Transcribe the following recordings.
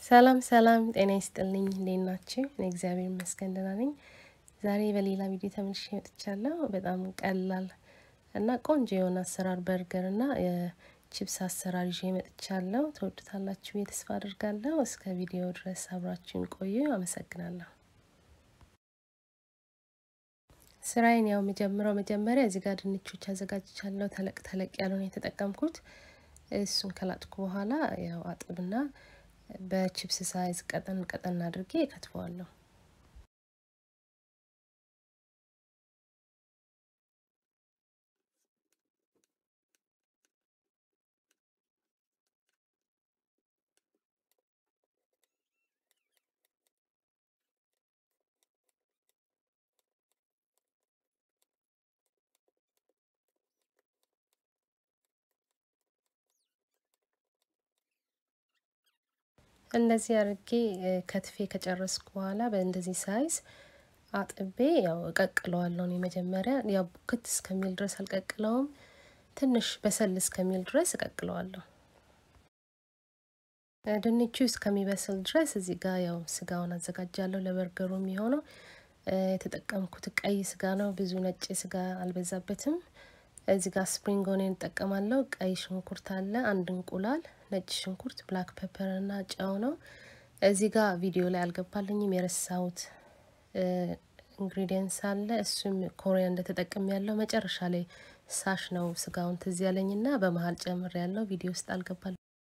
ሰላም ሰላም፣ ጤና ይስጥልኝ። እንዴት ናችሁ? እኔ እግዚአብሔር ይመስገን ደህና ነኝ። ዛሬ በሌላ ቪዲዮ ተመልሼ መጥቻለሁ። በጣም ቀላል እና ቆንጆ የሆነ አሰራር በርገር እና የቺፕስ አሰራር ይዤ መጥቻለሁ። ትወዱታላችሁ ብዬ ተስፋ አድርጋለሁ። እስከ ቪዲዮ ድረስ አብራችሁን ቆዩ። አመሰግናለሁ። ስራዬን ያው የምጀምረው መጀመሪያ እዚህ ጋር ድንቾች አዘጋጅቻለሁ። ተለቅ ተለቅ ያሉ ነው የተጠቀምኩት። እሱን ከላጥኩ በኋላ ያው አጥብና በቺፕስ ሳይዝ ቀጠን ቀጠን አድርጌ ከትፈዋለሁ። እንደዚህ አድርጌ ከትፌ ከጨረስኩ በኋላ በእንደዚህ ሳይዝ አጥቤ ያው እቀቅለዋለሁ። እኔ መጀመሪያ ያው ቡክት እስከሚል ድረስ አልቀቅለውም፣ ትንሽ በሰል እስከሚል ድረስ እቀቅለዋለሁ። ድንቹ እስከሚበስል ድረስ እዚህ ጋር ያው ስጋውን አዘጋጃለሁ። ለበርገሩ የሚሆነው የተጠቀምኩት ቀይ ስጋ ነው። ብዙ ነጭ ስጋ አልበዛበትም። እዚህ ጋር ስፕሪንግ ኦኒየን እጠቀማለሁ። ቀይ ሽንኩርት አለ፣ አንድ እንቁላል፣ ነጭ ሽንኩርት፣ ብላክ ፔፐር እና ጨው ነው። እዚህ ጋር ቪዲዮ ላይ አልገባልኝም የረሳሁት ኢንግሪዲየንስ አለ። እሱም ኮሪያንደር ተጠቅም ያለው መጨረሻ ላይ ሳሽ ነው ስጋውን ትዝ ያለኝና በመሀል ጨምር ያለው ቪዲዮ ውስጥ አልገባል።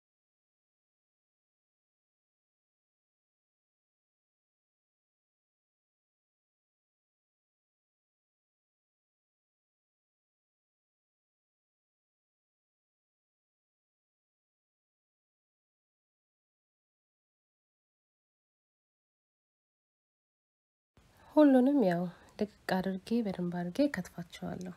ሁሉንም ያው ድቅቅ አድርጌ በደንብ አድርጌ ከትፋቸዋለሁ።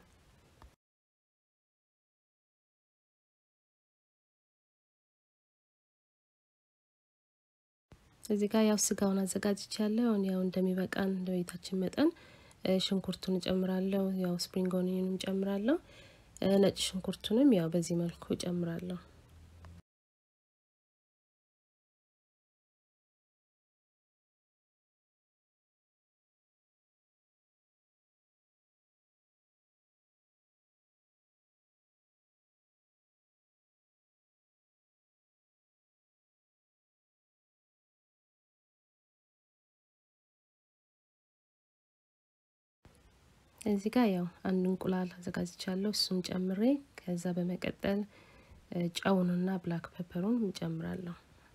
እዚህ ጋር ያው ስጋውን አዘጋጅቻለሁ። ያው እንደሚበቃን እንደ ቤታችን መጠን ሽንኩርቱን እጨምራለሁ። ያው ስፕሪንግ ኦኒየኑን እጨምራለሁ። ነጭ ሽንኩርቱንም ያው በዚህ መልኩ እጨምራለሁ። እዚህ ጋር ያው አንድ እንቁላል አዘጋጅቻለሁ። እሱን ጨምሬ ከዛ በመቀጠል ጨውንና ብላክ ፔፐሩን እንጨምራለሁ።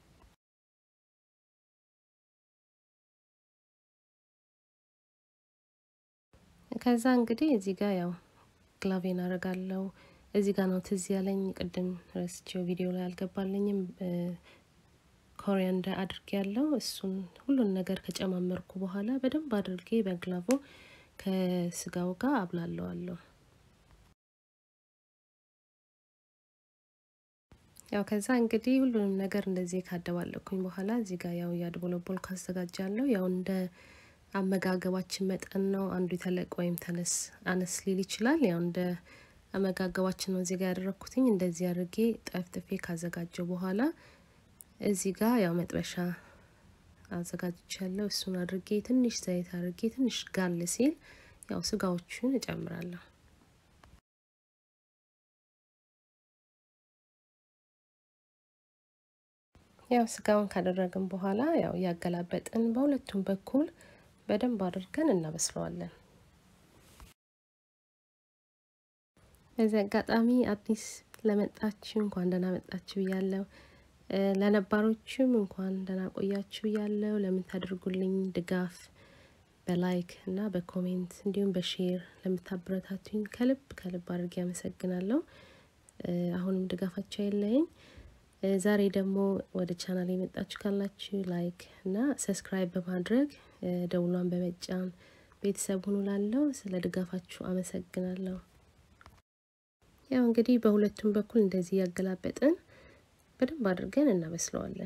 ከዛ እንግዲህ እዚህ ጋር ያው ግላቬን አረጋለሁ። እዚህ ጋር ነው ትዝ ያለኝ ቅድም ረስቼው ቪዲዮ ላይ አልገባልኝም። ኮሪያንደር አድርጌ ያለው እሱን ሁሉን ነገር ከጨማመርኩ በኋላ በደንብ አድርጌ በግላቮ ከስጋው ጋር አብላለዋለሁ። ያው ከዛ እንግዲህ ሁሉንም ነገር እንደዚህ ካደባለኩኝ በኋላ እዚህ ጋር ያው እያድቦለቦል ካዘጋጃለሁ። ያው እንደ አመጋገባችን መጠን ነው። አንዱ የተለቅ ወይም ተነስ አነስ ሊል ይችላል። ያው እንደ አመጋገባችን ነው እዚህ ጋር ያደረኩትኝ። እንደዚህ አድርጌ ጠፍጥፌ ካዘጋጀው በኋላ እዚህ ጋር ያው መጥበሻ አዘጋጅቻለሁ። እሱን አድርጌ ትንሽ ዘይት አድርጌ ትንሽ ጋል ሲል ያው ስጋዎቹን እጨምራለሁ። ያው ስጋውን ካደረግን በኋላ ያው እያገላበጥን በሁለቱም በኩል በደንብ አድርገን እናበስለዋለን። በዚህ አጋጣሚ አዲስ ለመጣችሁ እንኳን ደህና መጣችሁ ብያለሁ። ለነባሮችም እንኳን ደህና ቆያችሁ ብያለሁ። ለምታደርጉልኝ ድጋፍ በላይክ እና በኮሜንት እንዲሁም በሼር ለምታበረታቱኝ ከልብ ከልብ አድርጌ አመሰግናለሁ። አሁንም ድጋፋቸው የለኝ። ዛሬ ደግሞ ወደ ቻናል የመጣችሁ ካላችሁ ላይክ እና ሰብስክራይብ በማድረግ ደውሏን በመጫን ቤተሰብ ሁኑ። ላለው ስለ ድጋፋችሁ አመሰግናለሁ። ያው እንግዲህ በሁለቱም በኩል እንደዚህ ያገላበጥን በደንብ አድርገን እናበስለዋለን።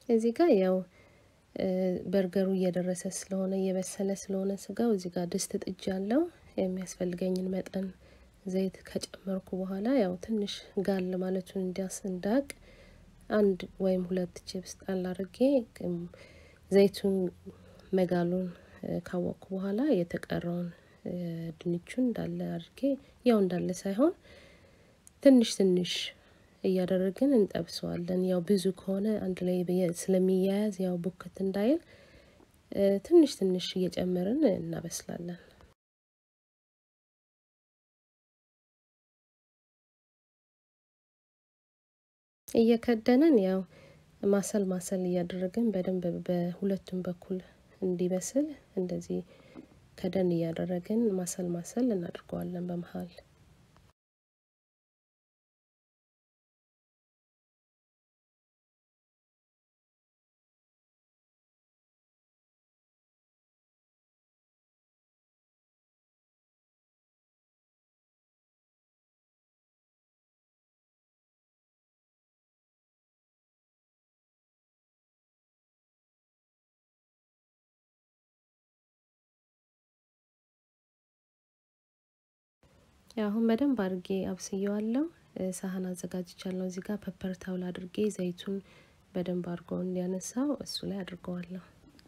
እዚህ ጋር ያው በርገሩ እየደረሰ ስለሆነ እየበሰለ ስለሆነ ስጋው እዚህ ጋር ድስት ጥጅ ያለው የሚያስፈልገኝን መጠን ዘይት ከጨመርኩ በኋላ ያው ትንሽ ጋል ማለቱን እንዲያስ እንዳቅ አንድ ወይም ሁለት ቺፕስ ጣል አድርጌ ዘይቱን መጋሉን ካወቅኩ በኋላ የተቀረውን ድንቹን እንዳለ አድርጌ ያው እንዳለ ሳይሆን ትንሽ ትንሽ እያደረግን እንጠብሰዋለን። ያው ብዙ ከሆነ አንድ ላይ ስለሚያያዝ ያው ቡክት እንዳይል ትንሽ ትንሽ እየጨመርን እናበስላለን። እየከደንን ያው ማሰል ማሰል እያደረግን በደንብ በሁለቱም በኩል እንዲበስል እንደዚህ ከደን እያደረግን ማሰል ማሰል እናድርገዋለን በመሀል አሁን በደንብ አድርጌ አብስየዋለሁ። ሳህን አዘጋጅቻለሁ። እዚህ ጋር ፐፐር ታውል አድርጌ ዘይቱን በደንብ አድርጎ እንዲያነሳው እሱ ላይ አድርገዋለሁ።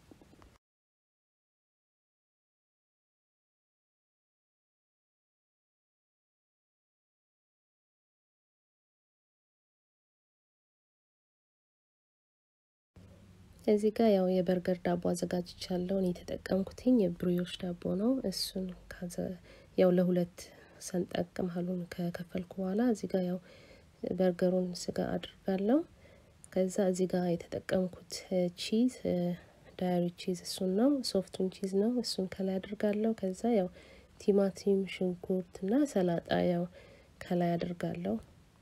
እዚህ ጋር ያው የበርገር ዳቦ አዘጋጅቻለሁ። እኔ የተጠቀምኩትኝ የብሪዮሽ ዳቦ ነው። እሱን ያው ለሁለት ሰንጠቅ መሀሉን ከከፈልኩ በኋላ እዚህ ጋር ያው በርገሩን ስጋ አድርጋለሁ። ከዛ እዚህ ጋር የተጠቀምኩት ቺዝ ዳያሪ ቺዝ እሱን ነው፣ ሶፍቱን ቺዝ ነው። እሱን ከላይ አድርጋለሁ። ከዛ ያው ቲማቲም፣ ሽንኩርት እና ሰላጣ ያው ከላይ አድርጋለሁ።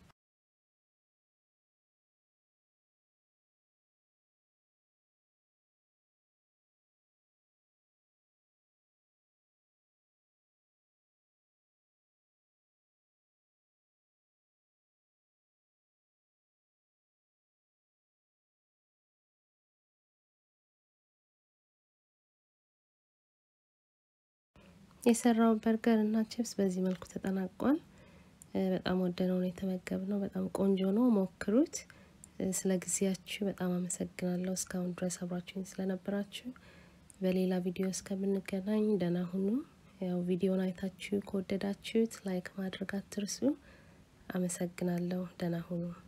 የሰራው በርገር እና ቺፕስ በዚህ መልኩ ተጠናቋል። በጣም ወደነው ነው የተመገብነው። በጣም ቆንጆ ነው፣ ሞክሩት። ስለ ጊዜያችሁ በጣም አመሰግናለሁ። እስካሁን ድረስ አብራችሁኝ ስለነበራችሁ። በሌላ ቪዲዮ እስከምንገናኝ ደህና ሁኑ። ያው ቪዲዮን አይታችሁ ከወደዳችሁት ላይክ ማድረግ አትርሱ። አመሰግናለሁ። ደህና ሁኑ።